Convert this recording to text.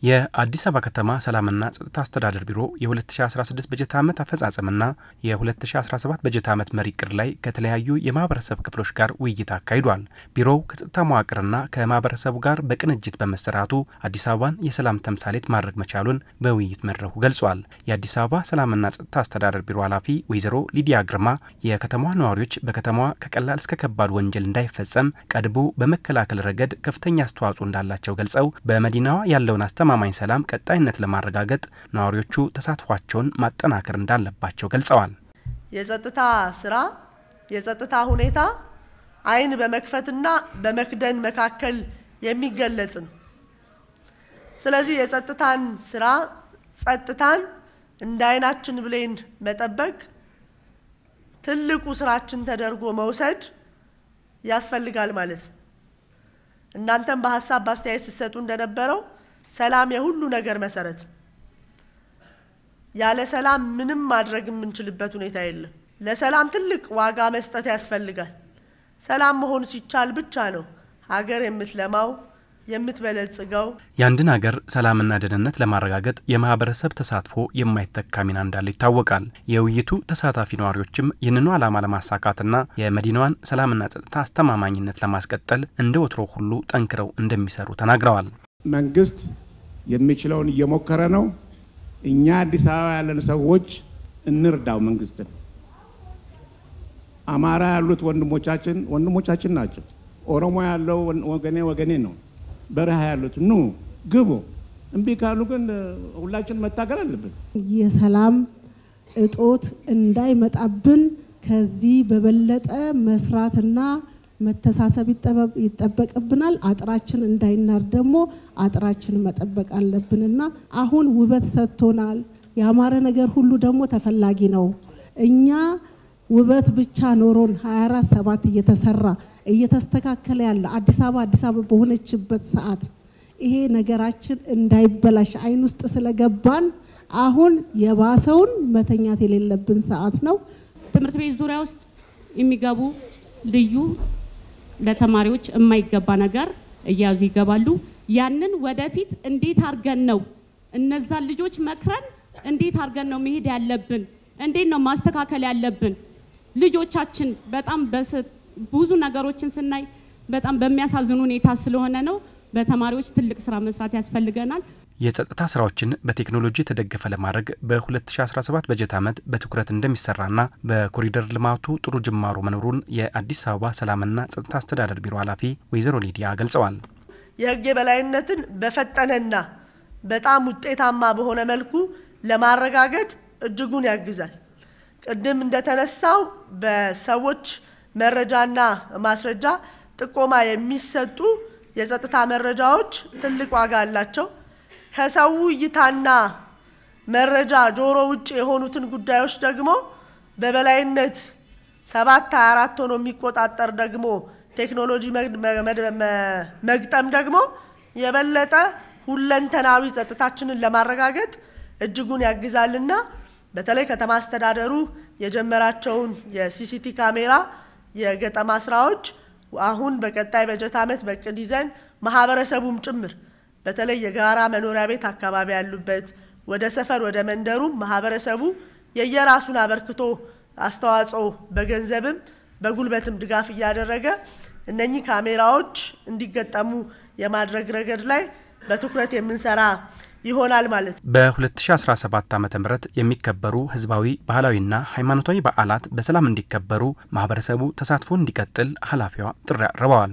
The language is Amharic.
የአዲስ አበባ ከተማ ሰላምና ጸጥታ አስተዳደር ቢሮ የ2016 በጀት ዓመት አፈጻጸምና የ2017 በጀት ዓመት መሪ ዕቅድ ላይ ከተለያዩ የማህበረሰብ ክፍሎች ጋር ውይይት አካሂዷል። ቢሮው ከጸጥታ መዋቅርና ከማህበረሰቡ ጋር በቅንጅት በመሰራቱ አዲስ አበባን የሰላም ተምሳሌት ማድረግ መቻሉን በውይይት መድረኩ ገልጿል። የአዲስ አበባ ሰላምና ጸጥታ አስተዳደር ቢሮ ኃላፊ ወይዘሮ ሊዲያ ግርማ የከተማዋ ነዋሪዎች በከተማዋ ከቀላል እስከ ከባድ ወንጀል እንዳይፈጸም ቀድሞ በመከላከል ረገድ ከፍተኛ አስተዋጽኦ እንዳላቸው ገልጸው በመዲናዋ ያለውን አስተማማኝ ሰላም ቀጣይነት ለማረጋገጥ ነዋሪዎቹ ተሳትፏቸውን ማጠናከር እንዳለባቸው ገልጸዋል። የጸጥታ ስራ የጸጥታ ሁኔታ ዓይን በመክፈትና በመክደን መካከል የሚገለጽ ነው። ስለዚህ የጸጥታን ስራ ጸጥታን እንደ ዓይናችን ብሌን መጠበቅ ትልቁ ስራችን ተደርጎ መውሰድ ያስፈልጋል ማለት ነው። እናንተም በሀሳብ በአስተያየት ሲሰጡ እንደነበረው ሰላም የሁሉ ነገር መሰረት። ያለ ሰላም ምንም ማድረግ የምንችልበት ሁኔታ የለም። ለሰላም ትልቅ ዋጋ መስጠት ያስፈልጋል። ሰላም መሆን ሲቻል ብቻ ነው ሀገር የምትለማው የምትበለጽገው። የአንድን ሀገር ሰላምና ደህንነት ለማረጋገጥ የማህበረሰብ ተሳትፎ የማይተካ ሚና እንዳለው ይታወቃል። የውይይቱ ተሳታፊ ነዋሪዎችም ይህንኑ ዓላማ ለማሳካትና የመዲናዋን ሰላምና ጸጥታ አስተማማኝነት ለማስቀጠል እንደ ወትሮ ሁሉ ጠንክረው እንደሚሰሩ ተናግረዋል። መንግስት የሚችለውን እየሞከረ ነው። እኛ አዲስ አበባ ያለን ሰዎች እንርዳው መንግስትን። አማራ ያሉት ወንድሞቻችን ወንድሞቻችን ናቸው። ኦሮሞ ያለው ወገኔ ወገኔ ነው። በረሃ ያሉት ኑ ግቡ። እምቢ ካሉ ግን ሁላችን መታገል አለብን። የሰላም እጦት እንዳይመጣብን ከዚህ በበለጠ መስራትና መተሳሰብ ይጠበቅብናል። አጥራችን እንዳይናር ደግሞ አጥራችን መጠበቅ አለብንና አሁን ውበት ሰጥቶናል። ያማረ ነገር ሁሉ ደግሞ ተፈላጊ ነው። እኛ ውበት ብቻ ኖሮን 24 ሰባት እየተሰራ እየተስተካከለ ያለ አዲስ አበባ አዲስ አበባ በሆነችበት ሰዓት ይሄ ነገራችን እንዳይበላሽ አይን ውስጥ ስለገባን አሁን የባሰውን መተኛት የሌለብን ሰዓት ነው። ትምህርት ቤት ዙሪያ ውስጥ የሚገቡ ልዩ ለተማሪዎች የማይገባ ነገር እያዙ ይገባሉ። ያንን ወደፊት እንዴት አድርገን ነው እነዛን ልጆች መክረን እንዴት አድርገን ነው መሄድ ያለብን? እንዴት ነው ማስተካከል ያለብን? ልጆቻችን በጣም ብዙ ነገሮችን ስናይ በጣም በሚያሳዝን ሁኔታ ስለሆነ ነው። በተማሪዎች ትልቅ ስራ መስራት ያስፈልገናል። የጸጥታ ስራዎችን በቴክኖሎጂ የተደገፈ ለማድረግ በ2017 በጀት ዓመት በትኩረት እንደሚሰራና በኮሪደር ልማቱ ጥሩ ጅማሮ መኖሩን የአዲስ አበባ ሰላምና ጸጥታ አስተዳደር ቢሮ ኃላፊ ወይዘሮ ሊዲያ ገልጸዋል። የህግ የበላይነትን በፈጠነና በጣም ውጤታማ በሆነ መልኩ ለማረጋገጥ እጅጉን ያግዛል። ቅድም እንደተነሳው በሰዎች መረጃና ማስረጃ ጥቆማ የሚሰጡ የጸጥታ መረጃዎች ትልቅ ዋጋ አላቸው። ከሰው እይታና መረጃ ጆሮ ውጭ የሆኑትን ጉዳዮች ደግሞ በበላይነት ሰባት ሀያ አራት ሆኖ የሚቆጣጠር ደግሞ ቴክኖሎጂ መግጠም ደግሞ የበለጠ ሁለንተናዊ ጸጥታችንን ለማረጋገጥ እጅጉን ያግዛልና በተለይ ከተማ አስተዳደሩ የጀመራቸውን የሲሲቲ ካሜራ የገጠማ ስራዎች አሁን በቀጣይ በጀት ዓመት በቅድ ይዘን ማህበረሰቡም ጭምር በተለይ የጋራ መኖሪያ ቤት አካባቢ ያሉበት ወደ ሰፈር ወደ መንደሩም ማህበረሰቡ የየራሱን አበርክቶ አስተዋጽኦ በገንዘብም በጉልበትም ድጋፍ እያደረገ እነኚህ ካሜራዎች እንዲገጠሙ የማድረግ ረገድ ላይ በትኩረት የምንሰራ ይሆናል ማለት ነው። በ2017 ዓ ም የሚከበሩ ህዝባዊ ባህላዊና ሃይማኖታዊ በዓላት በሰላም እንዲከበሩ ማህበረሰቡ ተሳትፎ እንዲቀጥል ኃላፊዋ ጥሪ አቅርበዋል።